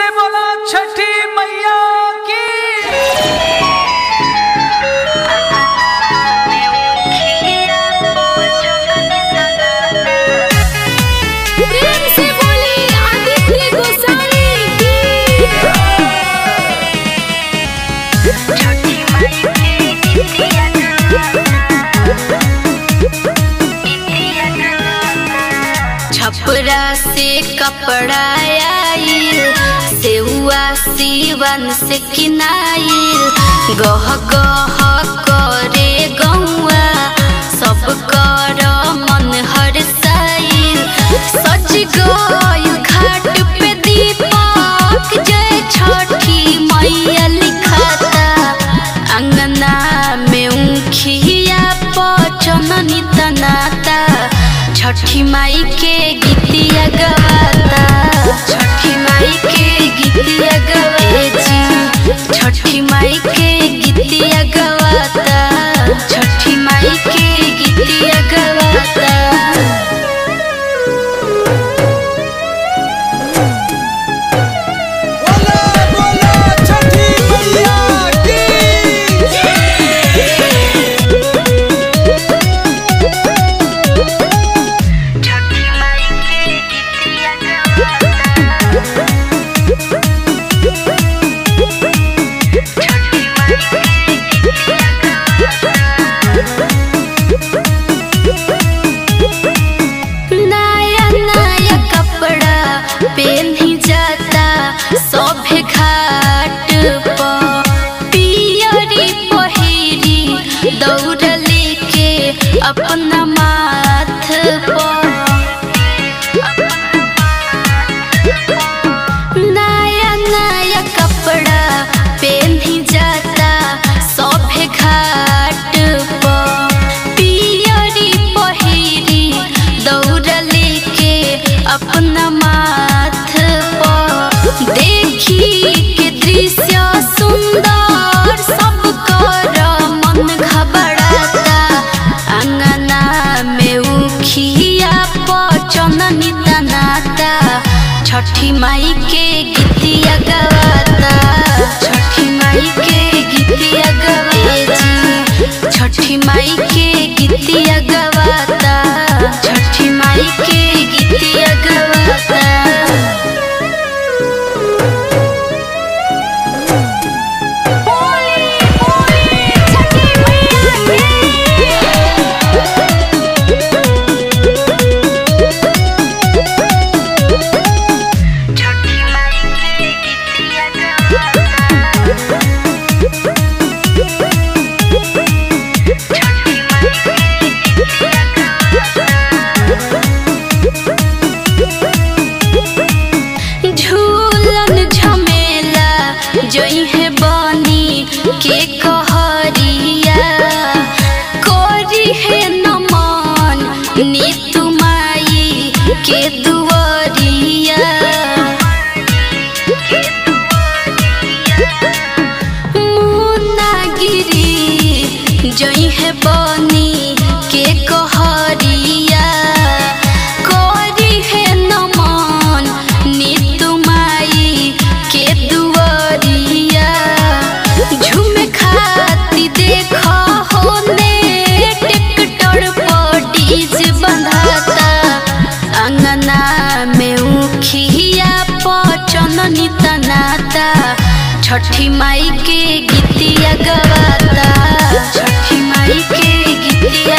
बोला छठी मैया की प्रेम से बोली आदित्य गोसाई की छपरा से कपड़ा आइल सेहुआ सीवन से किनाइल गह गह करे गौआ सब कर मन हरसाइल सच गइल घाट पे दीपक जय छठी मैया लिखाता अंगना में उखिया पचननी तनाता छठी माई के गीतिया गवाता छठी माई के गीतिया गवाची छठी माई के गीतिया गवाता छठी माई के गीतिया गवाता बोला बोला छठी मैया की नया नया कपड़ा पहनी जाता सभे घाट पर पियरी पहिरी दौड़ लेके अपना माथ पर नया नया कपड़ा पहनी जाता सभे घाट पर पियरी पहिरी दौड़ लेके अपना माथ पर देखी के दृश्य सुंदर सब कर मन घबराता अंगना में उखिया पचननी तनाता छठी माई के गीतिया गवाता छठी माई के गीतिया गवाची छठी माई के गीतिया गवाता छठी माई के गीतिया गवाता झूलन झमेला जई है बनी के कहरिया कोरी है नमन नीतू माई के दुआरिया मुनागिरी जई है बनी के कहरिया कोरी है नमन नीतू माई के दुआरिया झूम खाती देख होने टिकटर पर डीज बंधाता अंगना में उखिया पचननी तनाता छठी माई के गीतिया गवाता छठी माई के गीतिया